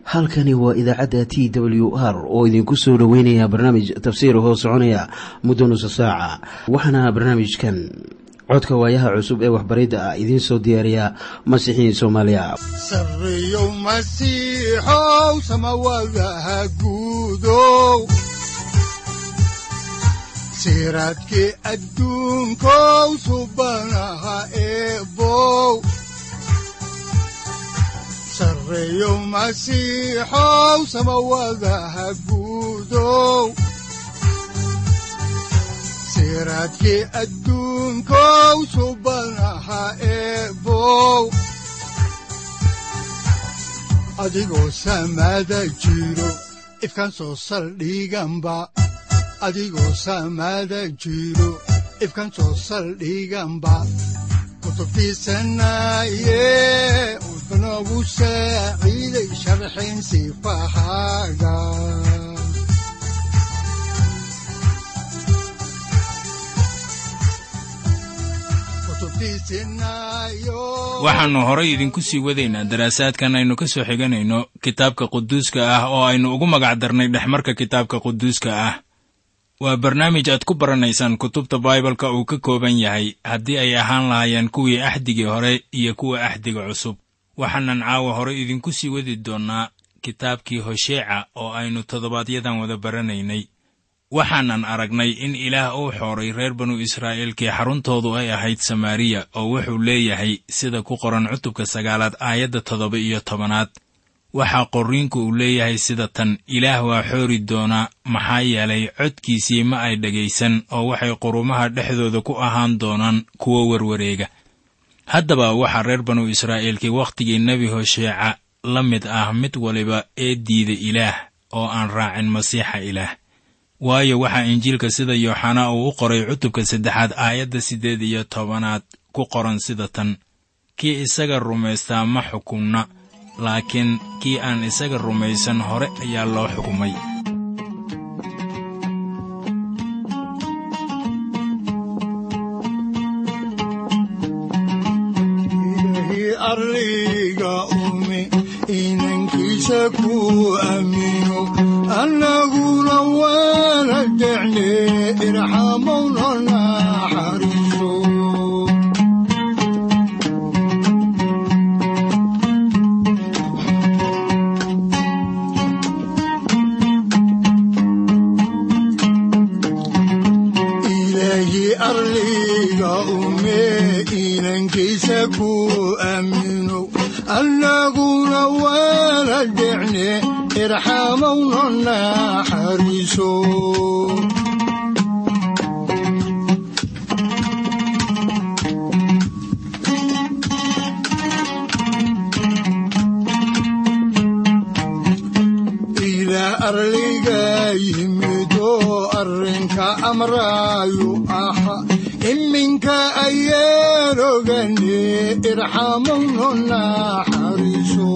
halkani waa idaacadda t w r oo idinku soo dhoweynaya barnaamij tafsiir hoo soconaya muddo nusa saaca waxaana barnaamijkan codka waayaha cusub ee waxbaridda ah idiin soo diyaariya masiixiin soomaaliya sareyow masiixow samawadaha guudow siraadkii adduunkow subanaha eebow sareyow masiixow samawadaha guudow siraadkii adduunkow subanaha eebow adigoo samada jiro ifkaan soo saldhiganba adigoo samada jiro ifkaan soo saldhiganba kutubtiisanaye udnogu saaciiday sharxin sifahaaga waxaannu horay idinku sii wadaynaa daraasaadkan aynu ka soo xiganayno kitaabka quduuska ah oo aynu ugu magac darnay dhexmarka kitaabka quduuska ah waa barnaamij aad ku baranaysaan kutubta baibalka uu ka kooban yahay haddii ay ahaan lahaayeen kuwii axdigii hore iyo kuwa axdiga cusub waxaanan caawa hore idinku sii wadi doonnaa kitaabkii hosheeca oo aynu toddobaadyadan wada baranaynay waxaanan aragnay in ilaah uu xooray reer banu israa'iilkii xaruntoodu ay ahayd samaariya oo wuxuu leeyahay sida ku qoran cutubka sagaalaad aayadda toddoba iyo tobanaad waxaa qorriinku uu leeyahay sida tan ilaah waa xoori doonaa maxaa yeelay codkiisii ma ay dhegaysan oo waxay qurumaha dhexdooda ku ahaan doonaan kuwo werwareega haddaba waxaa reer banu israa'iilkii wakhtigii nebi hosheeca la mid ah mid waliba ee diida ilaah oo aan raacin masiixa ilaah waayo waxaa injiilka sida yooxanaa uu u qoray cutubka saddexaad aayadda siddeed iyo tobanaad ku qoran sida tan kii isaga rumaystaa ma xukumna laakiin kii aan isaga rumaysan hore ayaa loo xukumay arliga ume inankiisa ku aamino annaguna waana decne irxamowna naxariiso ilaahi arliga ume inankiisa ku aamino annaguna waana decne irxamowna naxariiso ilaa arliga yimidoo arrinka amraayu aha iminka ayaan ogane irxamowna naxariiso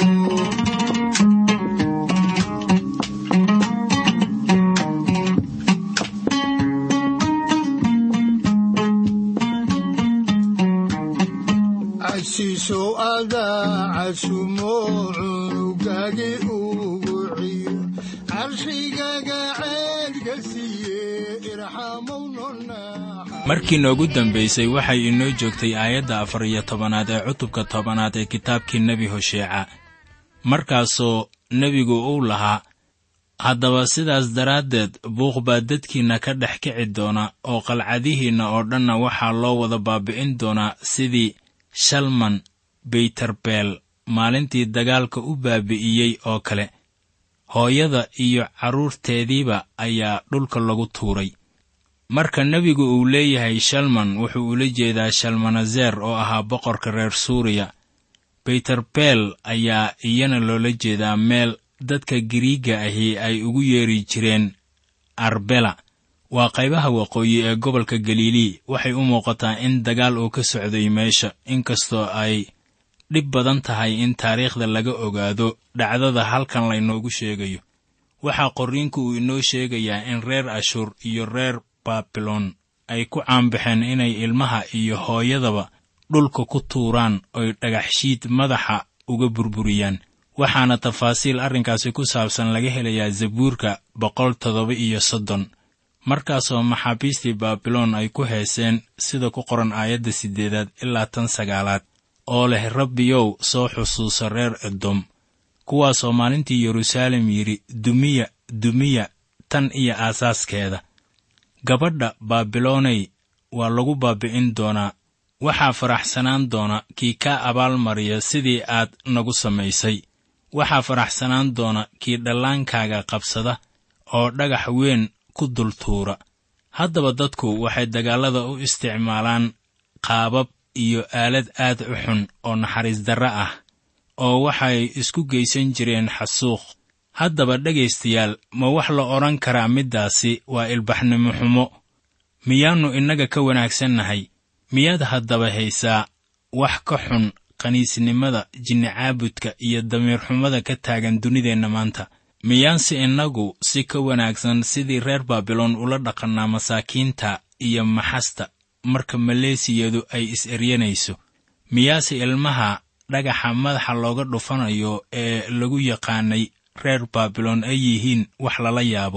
casiisow adaa casumo cunugagi ugu ciyo carshigaga ceedka siiye irxamowna markii noogu dambaysay waxay inoo joogtay aayadda afar iyo tobanaad ee cutubka tobanaad ee kitaabkii nebi hosheeca markaasoo nebigu uu lahaa haddaba sidaas daraaddeed buuq baa dadkiinna ka dhex kici doona oo qalcadihiinna oo dhanna waxaa loo wada baabi'in doonaa sidii shalman beyterbeel maalintii dagaalka u baabi'iyey oo kale hooyada iyo carruurteediiba ayaa dhulka lagu tuuray marka nebigu uu leeyahay shalman wuxuu ula jeedaa shalmanezer oo ahaa boqorka reer suuriya beyterbeel ayaa iyana loola jeedaa meel dadka giriigga ahi ay ugu yeeri jireen arbela waa qaybaha waqooyi ee gobolka galilii waxay u muuqataa in dagaal uu ka socday meesha inkastoo ay dhib badan tahay in taariikhda laga ogaado dhacdada halkan laynoogu sheegayo waxaa qorriinku uu inoo sheegayaa in reer ashur iyo reer baabilon ay ku caanbaxeen inay ilmaha iyo hooyadaba dhulka ku tuuraan oy dhagaxshiid madaxa uga burburiyaan waxaana tafaasiil arrinkaasi ku saabsan laga helayaa zabuurka boqol toddoba iyo soddon markaasoo maxaabiistii baabiloon ay ku heeseen sida ku qoran aayadda siddeedaad ilaa tan sagaalaad oo leh rabbiyow soo xusuuso reer edom kuwaasoo maalintii yeruusaalem yidhi dumiya dumiya tan iyo aasaaskeeda gabadha baabilooney waa lagu baabi'in doonaa waxaa faraxsanaan doona kii kaa abaalmariya sidii aad nagu samaysay waxaa faraxsanaan doona kii dhallaankaaga qabsada oo dhagax weyn ku dultuura haddaba dadku waxay dagaallada u isticmaalaan qaabab iyo aalad aad u xun oo naxariis darre ah oo waxay isku geysan jireen xasuuq haddaba dhegaystayaal ma wax la odhan karaa middaasi waa ilbaxnimo xumo miyaannu innaga ka wanaagsannahay miyaad haddaba haysaa wax ka xun qaniisnimada jinnicaabudka iyo damiirxumada ka taagan dunideenna maanta miyaanse innagu si ka wanaagsan sidii reer baabiloon ula dhaqannaa masaakiinta iyo maxasta marka maleesiyadu ay is-eryanayso miyaase ilmaha dhagaxa madaxa looga dhufanayo ee lagu yaqaanay reer baabiloon ay yihiin wax lala yaabo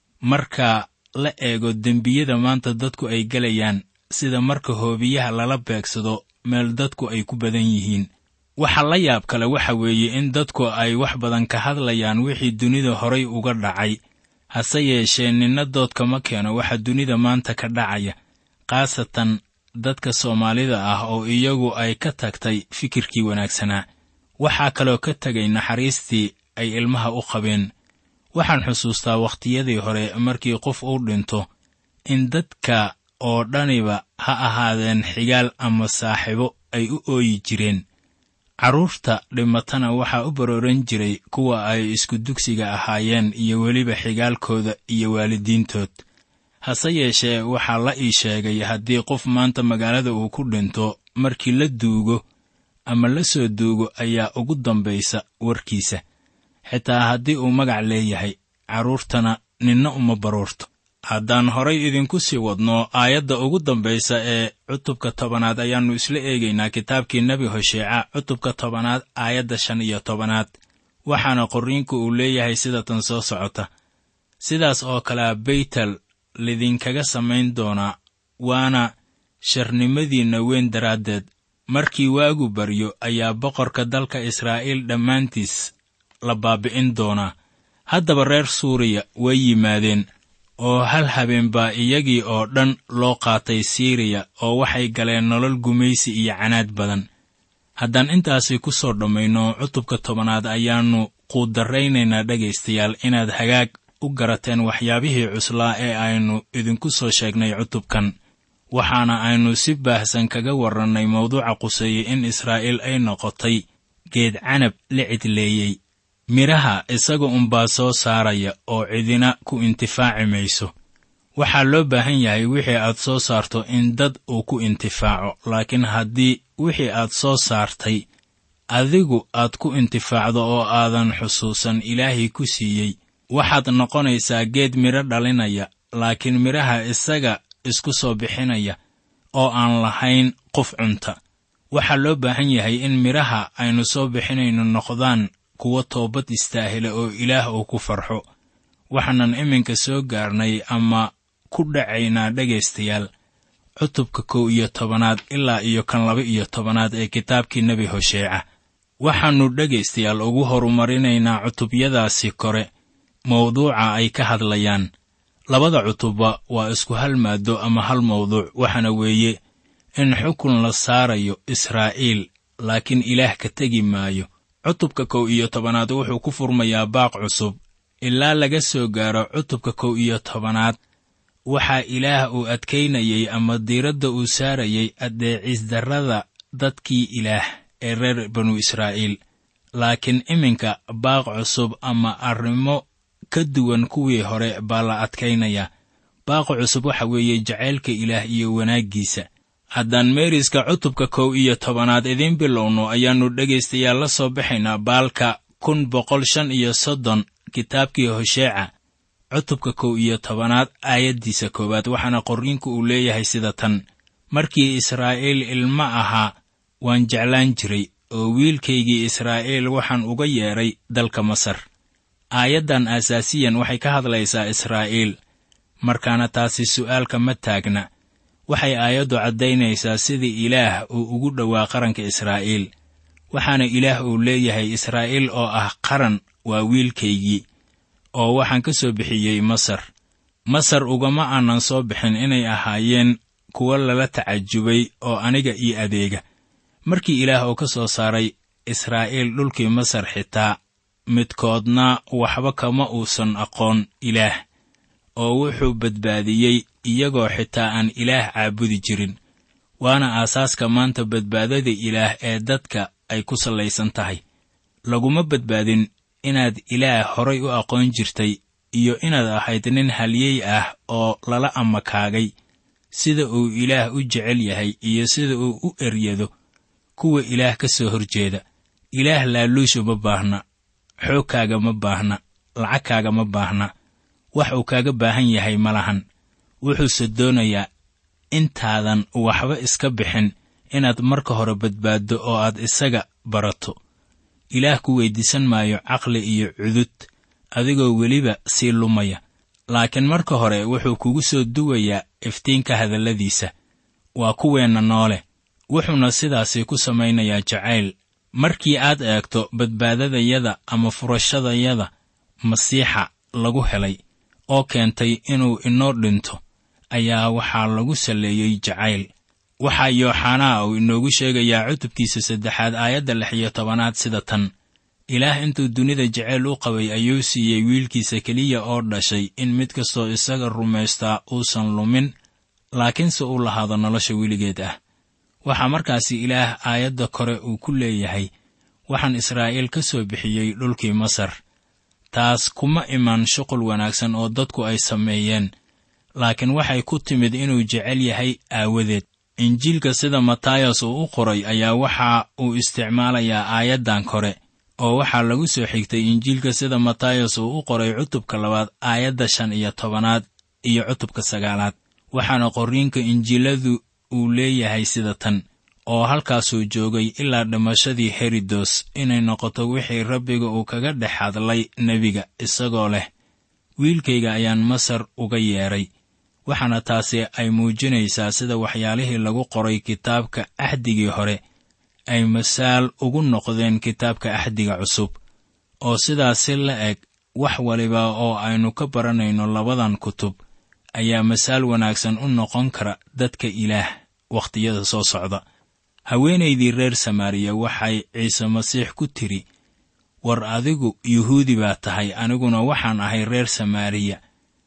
marka la eego dembiyada maanta dadku ay gelayaan sida marka hoobiyaha lala beegsado meel dadku ay ku badan yihiin waxa la yaab kale waxa weeye in dadku ay wax badan ka hadlayaan wixii dunida horay uga dhacay hase yeeshee ninna doodka ma keeno waxa dunida maanta ka dhacaya khaasatan dadka soomaalida ah oo iyagu ay ka tagtay fikirkii wanaagsanaa waxaa kaloo ka tegay naxariistii ay ilmaha u qabeen waxaan xusuustaa wakhtiyadii hore markii qof uu dhinto in dadka oo dhaniba ha ahaadeen xigaal ama saaxiibo ay u ooyi jireen carruurta dhimatana waxaa u barooran jiray kuwa ay isku dugsiga ahaayeen iyo weliba xigaalkooda iyo waalidiintood hase yeeshee waxaa la ii sheegay haddii qof maanta magaalada uu ku dhinto markii la duugo ama la soo duugo ayaa ugu dambaysa warkiisa xitaa haddii uu magac leeyahay carruurtana ninna uma baruurto haddaan horay idinku sii wadno aayadda ugu dambaysa ee cutubka tobanaad ayaannu isla eegaynaa kitaabkii nebi hosheeca cutubka tobanaad aayadda shan iyo tobanaad waxaana qorriinku uu leeyahay sida tan soo socota sidaas oo kalea beytel lidinkaga samayn doonaa waana sharnimadiinna weyn daraaddeed markii waagu baryo ayaa boqorka dalka israa'iil dhammaantiis la baabi'in doonaa haddaba reer suuriya way yimaadeen oo hal habeen baa iyagii oo dhan loo qaatay siiriya oo waxay galeen nolol gumaysi iyo canaad badan haddaan intaasi ku soo dhammayno cutubka tobanaad ayaannu quudarraynaynaa dhegaystayaal inaad hagaag u garateen waxyaabihii cuslaa ee aynu idinku soo sheegnay cutubkan waxaana aynu si baahsan kaga warrannay mawduuca quseeye in israa'iil ay noqotay geed canab la cidleeyey midhaha isaga unbaa soo saaraya oo cidina ku intifaaci mayso waxaa loo baahan yahay wixii aad soo saarto in dad uu ku intifaaco laakiin haddii wixii aad soo saartay adigu aad ku intifaacdo oo aadan xusuusan ilaahii ku siiyey waxaad noqonaysaa geed midho dhalinaya laakiin midhaha isaga isku soo bixinaya oo aan lahayn qof cunta waxaa loo baahan yahay in midhaha aynu soo bixinayno noqdaan kuwa toobad istaahila oo ilaah uu ku farxo waxaanan iminka soo gaarnay ama ku dhacaynaa dhegaystayaal cutubka kow iyo tobanaad ilaa iyo kan laba iyo tobanaad ee kitaabkii nebi hosheeca waxaannu dhegaystayaal ugu horumarinaynaa cutubyadaasi kore mawduuca ay ka hadlayaan labada cutubba waa isku hal maaddo ama hal mawduuc waxaana weeye in xukun la saarayo israa'iil laakiin ilaah ka tegi maayo cutubka kow iyo tobanaad wuxuu ku furmayaa baaq cusub ilaa laga soo gaaro cutubka kow iyo tobanaad waxaa ilaah uu adkaynayey ama diiradda uu saarayey addeecisdarrada dadkii ilaah ee reer banu israa'iil laakiin iminka baaq cusub ama arrimo ka duwan kuwii hore baa la adkaynayaa baaqa cusub waxa weeye jacaylka ilaah iyo wanaaggiisa haddaan meeriska cutubka kow iyo tobanaad idiin bilowno ayaannu dhegaystayaal la soo baxaynaa baalka kun boqol shan iyo soddon kitaabkii hosheeca cutubka kow iyo tobanaad aayaddiisa koowaad waxaana qorriinku uu leeyahay sida tan markii israa'iil ilmo ahaa waan jeclaan jiray oo wiilkaygii israa'iil waxaan uga yeedhay dalka masar aayaddan asaasiyan waxay ka hadlaysaa israa'iil markaana taasi su'aalka ma taagna waxay aayaddu caddaynaysaa sidii ilaah uu ugu dhowaa qaranka israa'iil waxaana ilaah uu leeyahay israa'iil oo ah qaran waa wiilkaygii oo waxaan ka soo bixiyey masar masar ugama aanan soo bixin inay ahaayeen kuwo lala tacajubay oo aniga io adeega markii ilaah uu ka soo saaray israa'iil dhulkii masar xitaa midkoodna waxba kama uusan aqoon ilaah oo wuxuu badbaadiyey iyagoo xitaa aan ilaah caabudi jirin waana aasaaska maanta badbaadada ilaah ee dadka ay ku sallaysan tahay laguma badbaadin inaad ilaah horay u aqoon jirtay iyo inaad ahayd nin halyey ah oo lala amakaagay sida uu ilaah u jecel yahay iyo sida uu u eryado kuwa ilaah ka soo horjeeda ilaah laaluushu ma baahna xoogkaaga ma baahna lacagkaaga ma baahna wax uu kaaga baahan yahay ma lahan wuxuuse doonayaa intaadan waxba iska bixin inaad marka hore badbaaddo oo aad isaga barato ilaah ku weyddiisan maayo caqli iyo cudud adigoo weliba sii lumaya laakiin marka hore wuxuu kugu soo duwayaa iftiinka hadalladiisa waa kuweenna noole wuxuuna sidaasi ku samaynayaa jacayl markii aad eegto badbaadadayada ama furashadayada masiixa lagu helay oo keentay inuu inoo dhinto ayaa waxaa lagu salleeyey jacayl waxaa yooxanaa uu inoogu sheegayaa cutubkiisa saddexaad aayadda lix iyo tobanaad sida tan ilaah intuu dunida jacayl u qabay ayuu siiyey wiilkiisa keliya oo dhashay in mid kastoo isaga rumaystaa uusan lumin laakiinse uu lahaado nolosha weligeed ah waxaa markaasi ilaah aayadda kore uu ku leeyahay waxaan israa'iil ka soo bixiyey dhulkii masar taas kuma iman shuqul wanaagsan oo dadku ay sameeyeen laakiin waxay ku timid inuu jecel yahay aawadeed injiilka sida matayas uu u qoray ayaa waxa uu isticmaalayaa aayaddan kore oo waxaa lagu soo xigtay injiilka sida matayas uu u qoray cutubka labaad aayadda shan iyo tobanaad iyo cutubka sagaalaad waxaana qorriinka injiiladu uu leeyahay sida tan oo halkaasuu joogay ilaa dhimashadii herodos inay noqoto wixii rabbiga uu kaga dhex hadlay nebiga isagoo leh wiilkayga ayaan masar uga yeedhay waxaana taasi ay muujinaysaa sida waxyaalihii lagu qoray kitaabka axdigii hore ay masaal ugu noqdeen kitaabka axdiga cusub oo sidaas si la eg wax waliba oo aynu ka baranayno labadan kutub ayaa masaal wanaagsan u noqon kara dadka ilaah wakhtiyada soo socda haweenaydii reer samaariya waxay ciise masiix ku tidhi war adigu yuhuudi baa tahay aniguna waxaan ahay reer samaariya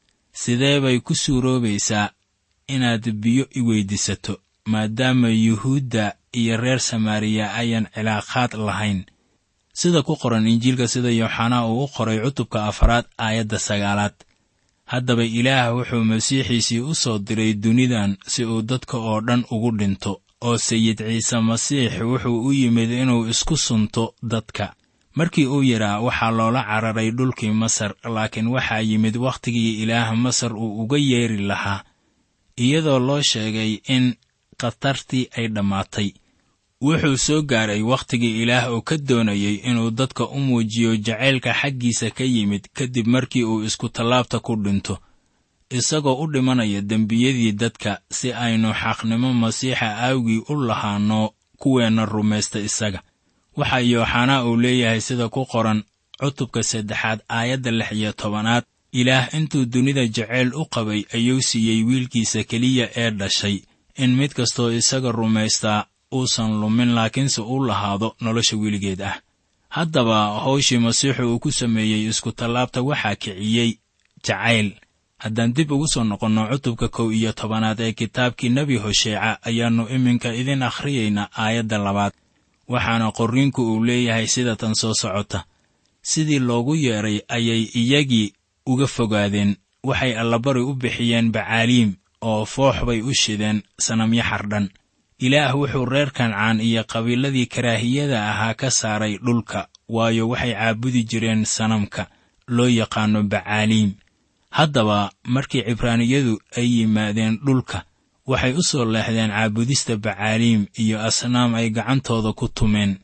sidee bay ku suuroobaysaa inaad biyo i weyddiisato maadaama yuhuudda iyo reer samaariya ayaan cilaaqaad lahayn sida ku qoran injiilka sida yooxanaa uu u qoray cutubka afaraad aayadda sagaalaad haddaba ilaah wuxuu masiixiisii u soo diray dunidan si uu dadka oo dhan ugu dhinto oo sayid ciise masiix wuxuu u yimid inuu isku sunto dadka markii uu yidhaa waxaa loola cararay dhulkii masar laakiin waxaa yimid wakhtigii ilaah masar uu uga yeeri lahaa iyadoo loo sheegay in khatartii ay dhammaatay wuxuu soo gaaray wakhtigii ilaah oo ka doonayey inuu dadka u muujiyo jacaylka xaggiisa ka yimid kadib markii uu isku tallaabta ku dhinto isagoo u dhimanaya dembiyadii dadka si aynu xaqnimo masiixa aawgii u lahaanno kuweenna rumaysta isaga waxaa yooxanaa uu leeyahay sida ku qoran cutubka saddexaad aayadda lix iyo tobanaad ilaah intuu dunida jacayl u qabay ayuu siiyey wiilkiisa keliya ee dhashay in mid kastoo isaga rumaystaa uusan lumin laakiinse u lahaado nolosha weligeed ah haddaba hawshii masiixu uu ku sameeyey iskutallaabta waxaa kiciyey jacayl haddaan dib ugu soo noqonno cutubka kow iyo tobanaad ee kitaabkii nebi hosheeca ayaannu iminka idin akhriyaynaa aayadda labaad waxaana qorriinku uu leeyahay sida tan soo socota sidii loogu yeedhay ayay iyagii uga fogaadeen waxay allabari u bixiyeen bacaaliim oo foox bay u shideen sanamyo xardhan ilaah wuxuu reer kancaan iyo qabiiladii karaahiyada ahaa ka saaray dhulka waayo waxay caabudi jireen sanamka loo yaqaanno bacaaliim haddaba markii cibraaniyadu ay yimaadeen dhulka waxay u soo leexdeen caabudista bacaaliim iyo asnaam ay gacantooda ku tumeen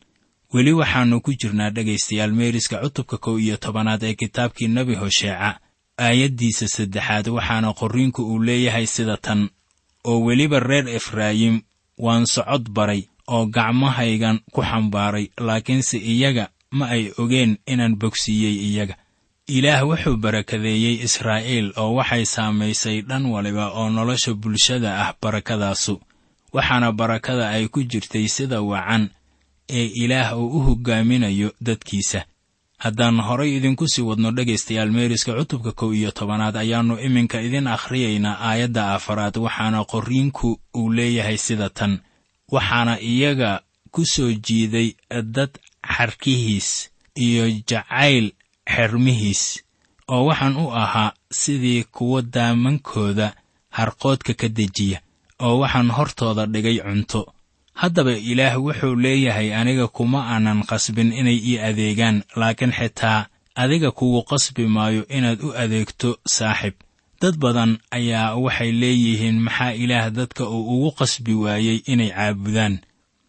weli waxaannu ku jirnaa dhegaystayaal meeriska cutubka kow iyo tobanaad ee kitaabkii nebi hosheeca aayaddiisa saddexaad waxaana qorriinku uu leeyahay sida tan oo weliba reer efraayim waan socod baray oo gacmahaygan ku xambaaray laakiinse iyaga ma ay ogeen inaan bogsiiyey iyaga ilaah wuxuu barakadeeyey israa'iil oo waxay saamaysay dhan waliba oo nolosha bulshada ah barakadaasu waxaana barakada ay ku jirtay sida wacan ee ilaah uu u hoggaaminayo dadkiisa haddaan horay idinku sii wadno dhegaystayaal meeriska cutubka kow iyo tobanaad ayaannu iminka idin akhriyaynaa aayadda afaraad waxaana qorriinku uu leeyahay sida tan waxaana iyaga ku soo jiiday dad xarkihiis iyo jacayl xermihiis oo waxaan u ahaa sidii kuwa daamankooda harqoodka ka dejiya oo waxaan hortooda dhigay cunto haddaba ilaah wuxuu leeyahay aniga kuma aanan qasbin inay ii adeegaan laakiin xitaa adiga kugu qasbi maayo inaad u adeegto saaxib dad badan ayaa waxay leeyihiin maxaa ilaah dadka uu ugu qasbi waayey inay caabudaan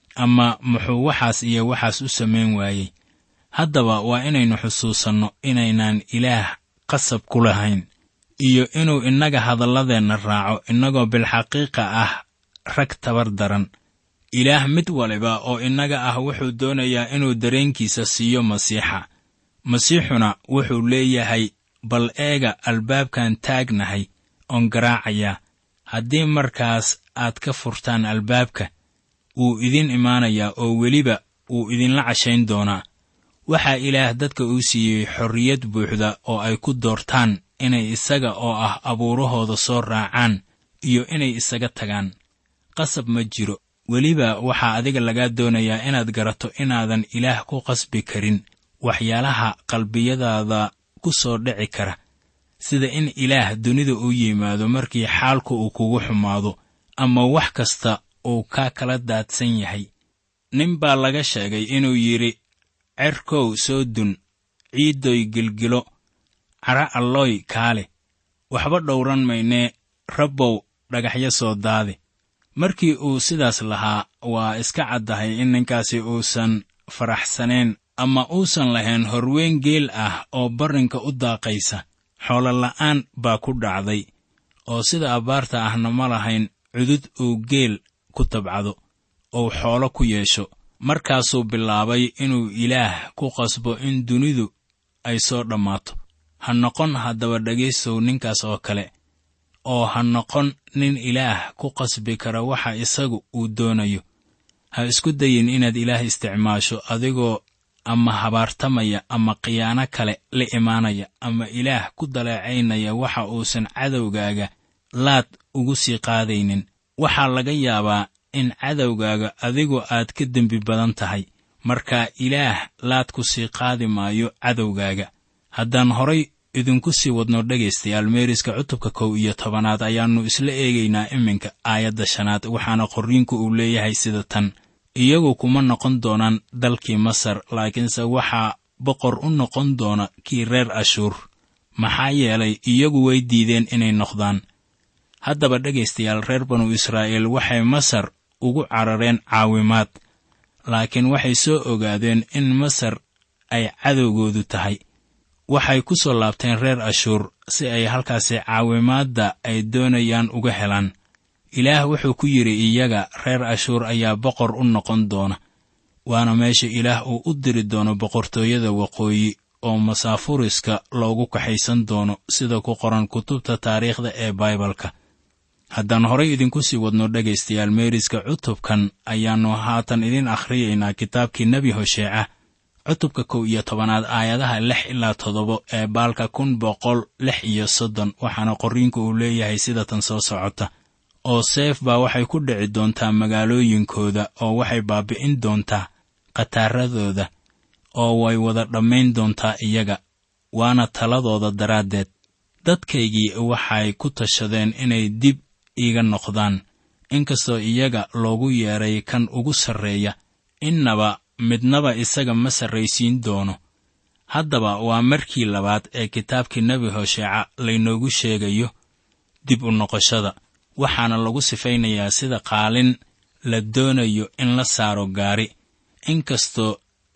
ama muxuu waxaas iyo waxaas u samayn waayey haddaba waa inaynu xusuusanno inaynaan ilaah qasab ku lahayn iyo inuu innaga hadalladeenna raaco innagoo bilxaqiiqa ah rag tabar daran ilaah mid waliba oo innaga ah wuxuu doonayaa inuu dareenkiisa siiyo masiixa masiixuna wuxuu leeyahay bal eega albaabkan taagnahay oon garaacayaa haddii markaas aad ka furtaan albaabka wuu idin imaanayaa oo weliba wuu idinla cashayn doonaa waxaa ilaah dadka uu siiyey xorriyad buuxda oo ay ku doortaan inay isaga oo ah abuurahooda soo raacaan iyo inay isaga tagaan qasab ma jiro weliba waxaa adiga lagaa doonayaa inaad garato inaadan ilaah ku qasbi karin waxyaalaha qalbiyadaada ku soo dhici kara sida in ilaah dunida u yimaado markii xaalku uu kugu xumaado ama wax kasta uu kaa kala daadsan yahay nin baa laga sheegay inuu yidhi cerkow soo dun ciiddoy gilgilo cara allooy kaale waxba dhowran maynee rabbow dhagaxyo soo daade markii uu sidaas lahaa waa iska caddahay in ninkaasi uusan faraxsanayn ama uusan lahayn horweyn geel ah oo barrinka u daaqaysa xoolola'aan baa ku dhacday oo sida abbaarta ahna ma lahayn cudud uu geel ku tabcado ou xoolo ku yeesho markaasuu bilaabay inuu ilaah ku qasbo in dunidu ay soo dhammaato ha noqon haddaba dhegaystow ninkaas oo kale oo ha noqon nin ilaah ku qasbi kara waxa isagu uu doonayo ha isku dayin inaad ilaah isticmaasho adigoo ama habaartamaya ama khiyaano kale la imaanaya ama ilaah ku daleecaynaya waxa uusan cadowgaaga laad ugu sii qaadaynin waxaa laga yaabaa in cadowgaaga adigu aad ka dembi badan tahay marka ilaah laad ku sii qaadi maayo cadowgaaga haddaan horay idinku sii wadno dhegaystayaal meeriska cutubka kow iyo tobanaad ayaannu isla eegaynaa iminka aayadda shanaad waxaana qorriinku uu leeyahay sida tan iyagu kuma noqon doonaan dalkii masar laakiinse waxaa boqor u noqon doona kii reer ashuur maxaa yeelay iyagu way diideen inay noqdaan haddaba dhegaystayaal reer banu israa'iil waxay masar ugu carareen caawimaad laakiin waxay soo ogaadeen in masar ay cadowgoodu tahay waxay ku soo laabteen reer ashuur si ay halkaasi caawimaadda ay doonayaan uga helaan ilaah wuxuu ku yidhi iyaga reer ashuur ayaa boqor u noqon doona waana meesha ilaah uu u diri doono boqortooyada waqooyi oo masaafuriska loogu kaxaysan doono sida ku qoran kutubta taariikhda ee baibalka haddaan horay idinku sii wadno dhegaystayaal meeriska cutubkan ayaannu haatan idin akhriyaynaa kitaabkii nebi hosheeca cutubka kow iyo tobanaad aayadaha lix ilaa toddoba ee baalka kun boqol lix iyo soddon waxaana qorriinku uu leeyahay sida tan soo socota oo seef baa waxay ku dhici doontaa magaalooyinkooda oo waxay baabi'in doontaa khataaradooda oo way wada dhammayn doontaa iyaga waana taladooda daraaddeed dadkaygii waxay ku tashadeen inay dib iiga noqdaan inkastoo iyaga loogu yeedhay kan ugu sarreeya innaba midnaba isaga ma sarraysiin doono haddaba waa markii labaad ee kitaabkii nebi hosheeca laynoogu sheegayo dib u noqoshada waxaana lagu sifaynayaa sida qaalin la doonayo in la saaro gaari inkastoo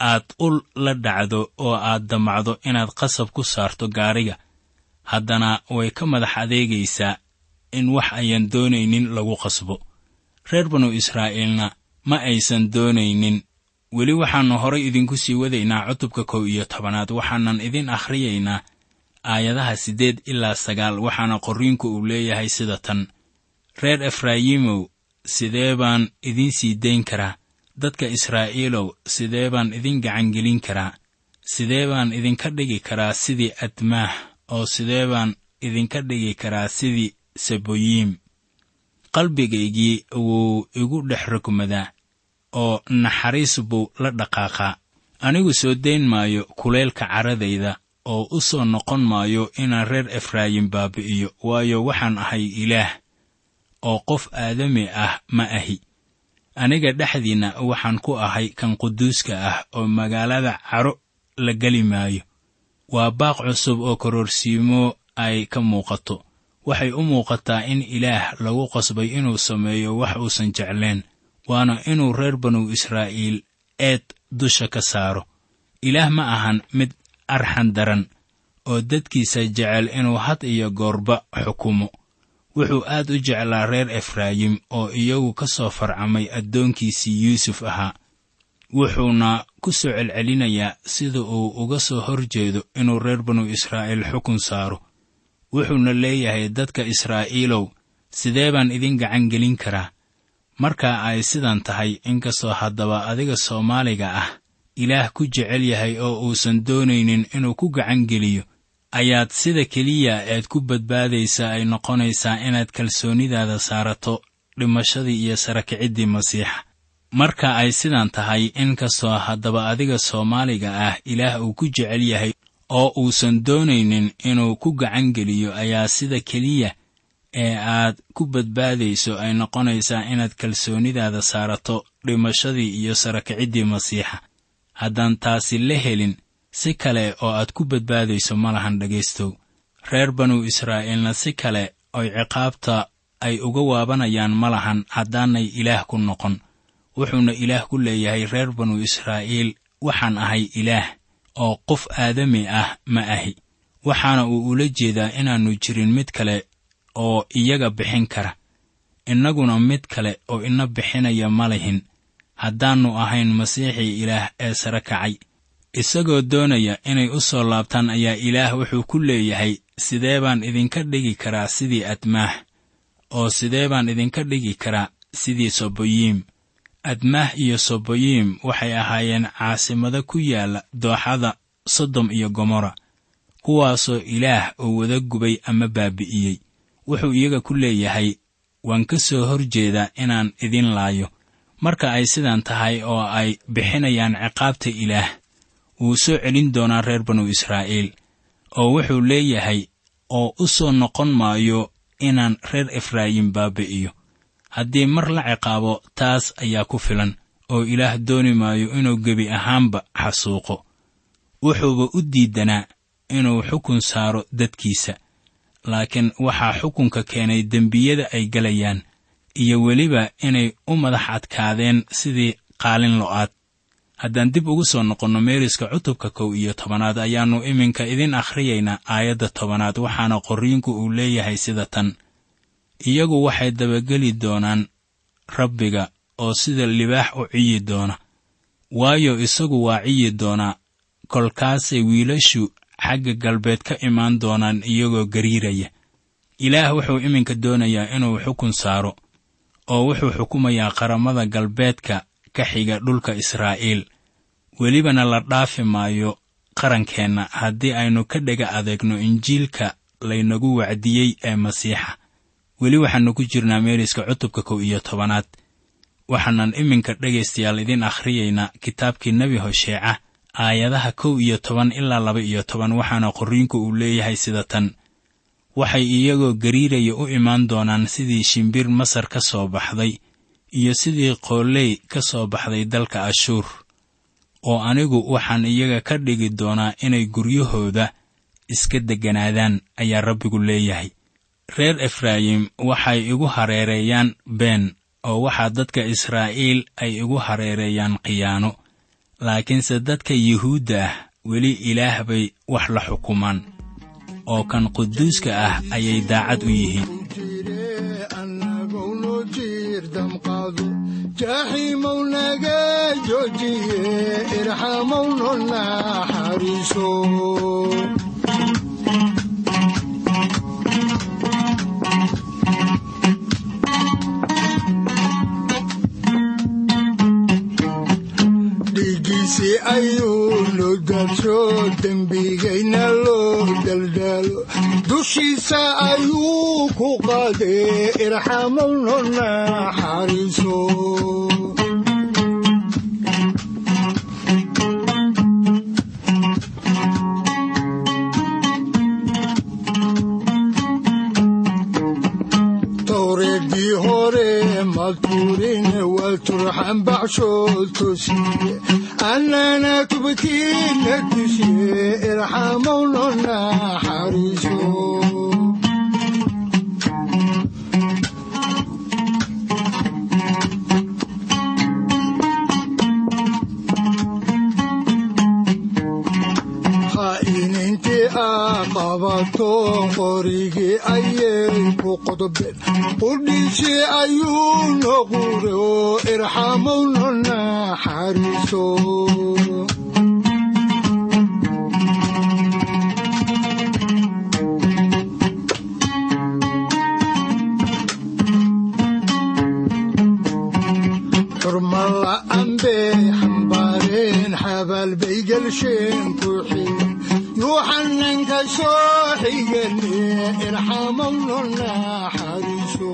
aad ul la dhacdo oo aad damacdo inaad qasab ku saarto gaariga haddana way ka madax adeegaysaa in wax ayan doonaynin lagu qasbo reer banu israa'iilna ma aysan doonaynin weli waxaannu horay idinku sii wadaynaa cutubka kow iyo tobanaad waxaanan idin akhriyaynaa aayadaha siddeed ilaa sagaal waxaana qorriinku uu leeyahay sida tan reer efraayimow sidee baan idiin sii dayn karaa dadka israa'iilow sidee baan idin gacangelin karaa sidee baan idinka dhigi karaa sidii admaah oo sidee baan idinka dhigi karaa sidii seboyiim qalbigaygii wuu igu dhex rogmadaa oo naxariis buu la dhaqaaqaa anigu soo dayn maayo kuleylka caradayda oo u soo noqon maayo inaan reer efraayim baabi'iyo waayo waxaan ahay ilaah oo qof aadami ah ma ahi aniga dhexdiinna waxaan ku ahay kan quduuska ah oo magaalada caro la geli maayo waa baaq cusub oo kororsiimo ay ka muuqato waxay u muuqataa in ilaah lagu qasbay inuu sameeyo wax uusan jeclayn waana inuu reer banu israa'iil eed dusha ka saaro ilaah ma ahan mid arxan daran oo dadkiisa jecel inuu had iyo goorba xukumo wuxuu aad u jeclaa reer efraayim oo iyagu ka soo farcamay addoonkiisii yuusuf ahaa wuxuuna ku soo celcelinayaa sida uu uga soo hor jeedo inuu reer banu israa'iil xukun saaro wuxuuna leeyahay dadka israa'iilow sidee baan idin gacan gelin karaa marka ay sidan tahay inkastoo haddaba adiga soomaaliga ah ilaah ku jecel yahay oo uusan doonaynin inuu ku gacan geliyo ayaad sida keliya eed ku badbaadaysa ay noqonaysaa inaad kalsoonidaada saarato dhimashadii iyo sarakiciddii masiixa marka ay sidan tahay inkastoo haddaba adiga soomaaliga ah ilaah uu ku jecel yahay oo uusan doonaynin inuu ku gacan geliyo ayaa sida keliya ee aad ku badbaadayso ay noqonaysaa inaad kalsoonidaada saarato dhimashadii iyo sarakiciddii masiixa haddaan taasi la helin si kale oo aad ku badbaadayso ma lahan dhegaystow reer banu israa'iilna si kale oy ciqaabta ay uga waabanayaan ma lahan haddaanay ilaah ku noqon wuxuuna ilaah ku leeyahay reer banu israa'iil waxaan ahay ilaah oo qof aadami ah ma ahi waxaana uu ula jeedaa inaannu jirin mid kale oo iyaga bixin kara innaguna mid kale oo ina bixinaya ma lihin haddaannu ahayn masiixii ilaah ee sare kacay isagoo doonaya inay u soo laabtaan ayaa ilaah wuxuu ku leeyahay sidee baan idinka dhigi karaa sidii admaah oo sidee baan idinka dhigi karaa sidii soboyiim admaah iyo soboyiim waxay ahaayeen caasimado ku yaalla dooxada sodom iyo gomorra kuwaasoo ilaah uu wada gubay ama baabi'iyey wuxuu iyaga ku leeyahay waan ka soo hor jeedaa inaan idin laayo marka ay sidan tahay oo ay bixinayaan ciqaabta ilaah wuu soo celin doonaa reer banu israa'iil oo wuxuu leeyahay oo u soo noqon maayo inaan reer efraayim baabi'iyo haddii mar la ciqaabo taas ayaa ku filan oo ilaah dooni maayo inuu gebi ahaanba xasuuqo wuxuuba u diidanaa inuu xukun saaro dadkiisa laakiin waxaa xukunka keenay dembiyada ay gelayaan iyo weliba inay u madax adkaadeen sidii qaalin lo'aad haddaan dib ugu soo noqonno meeriska cutubka kow iyo tobanaad ayaannu iminka idin akhriyaynaa aayadda tobanaad waxaana qorriinku uu leeyahay sida tan iyagu waxay dabageli doonaan rabbiga oo sida libaax u ciyi doona waayo isagu waa ciyi doonaa kolkaasay wiilashu xagga galbeed ka imaan doonaan iyagoo gariiraya ilaah wuxuu iminka doonayaa inuu xukun saaro oo wuxuu xukumayaa qaramada galbeedka ka xiga dhulka israa'iil welibana la dhaafi maayo qarankeenna haddii aynu ka dhega adeegno injiilka laynagu wacdiyey ee masiixa weli waxaannu ku jirnaa meeriska cutubka kow iyo tobanaad waxaanan iminka dhegaystayaal idin akhriyaynaa kitaabkii nebi hosheeca aayadaha kow iyo toban ilaa laba iyo toban waxaana qorriinku uu leeyahay sida tan waxay iyagoo gariiraya u imaan doonaan sidii shimbir masar ka soo baxday iyo sidii qooley ka soo baxday dalka ashuur oo anigu waxaan iyaga ka dhigi doonaa inay guryahooda iska degganaadaan ayaa rabbigu leeyahay reer efraayim waxay igu hareereeyaan been oo waxaa dadka israa'iil ay igu hareereeyaan khiyaano laakiinse dadka yuhuudda ah weli ilaah bay wax la xukumaan oo kan quduuska ah ayay daacad u yihiin jire annagownu jiir damqaado jaaxiimow naga joojiye irxamowno naxariiso dhiiggiisii ayuu noo daadsho dembigayna loo daldaalo dushiisa ayuu ku qaadee irxamowno naxariiso towreedii hore maltuurine waa turxan baxshood tosiye annana tubkiina tushiye irxamowno naxariiso khaa'inintii aa qabato qorigii ayay ku qodobeen qudhiisii ayuu noqure oo irxamowno naxariiso xurma la'aan bay xambaareen xabaal bay gelsheen ku xigeen yuuxananka soo xigane irxamowno naxariiso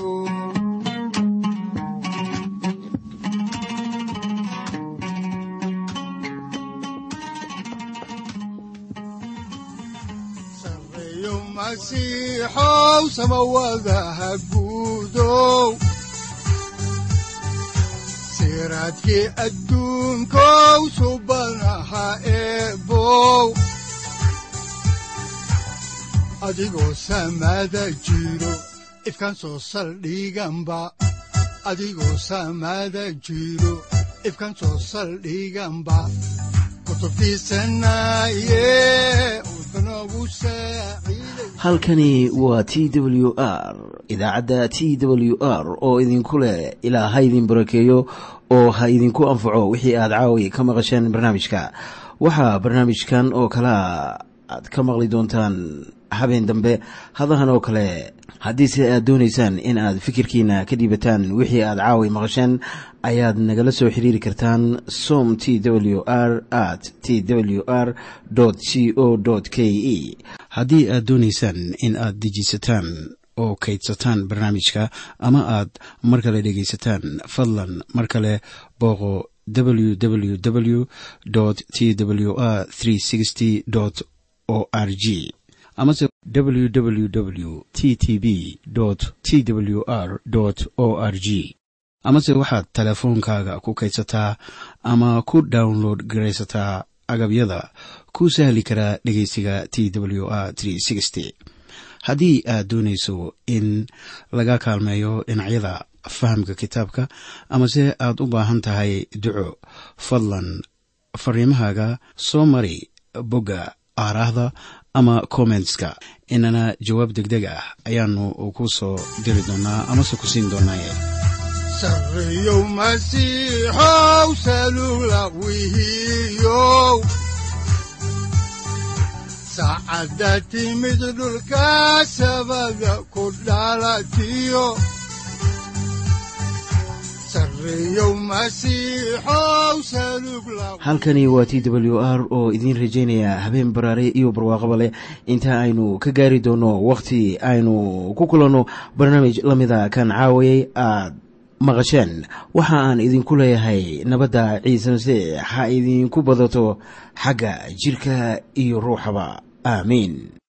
sareeyo masiixow samawadaha guudow siraadkii adduunkow subanaha eebow adigoo samada jiro ifkan soo saldhiganba adigoo samada jiro ifkan soo saldhiganba kutubtiisanaye udbanogu saaciiday halkani waa t w r idaacadda t w r oo idinku leh ilaa ha idin barakeeyo oo ha idinku anfaco wixii aad caawi ka maqasheen barnaamijka waxaa barnaamijkan oo kalea aad ka maqli doontaan habeen dambe hadahan oo kale haddiise aad doonaysaan in aad fikirkiina ka dhiibataan wixii aad caawi maqasheen ayaad nagala soo xiriiri kartaan som t w r at t w r c o k e haddii aad doonaysaan in aad dejiisataan oo kaydsataan barnaamijka ama aad mar kale dhegaysataan fadlan mar kale booqo www t w r o r g amase www t t b t w r o r g amase waxaad teleefoonkaaga ku kaydsataa ama ku download garaysataa agabyada ku sahli karaa dhegeysiga t w r haddii aad doonayso in laga kaalmeeyo dhinacyada fahamka kitaabka amase aad u baahan tahay duco fadlan fariimahaaga soo mari bogga aaraahda ama kommentska inana jawaab deg deg ah ayaanu ku soo diri doonaa amase ku siin doonaaye sareeyow masiixow salula wihiyow saacadda timid dhulka sabada ku dhalatiyo sareeyow masiixow salug la halkani waa t w r oo idiin rajaynaya habeen baraare iyo barwaaqaba leh inta aynu ka gaari doono wakhti aynu ku kulanno barnaamij la mida kan caawayay aad maqasheen waxa aan idinku leeyahay nabadda ciise masiix ha idinku badato xagga jirka iyo ruuxaba aamiin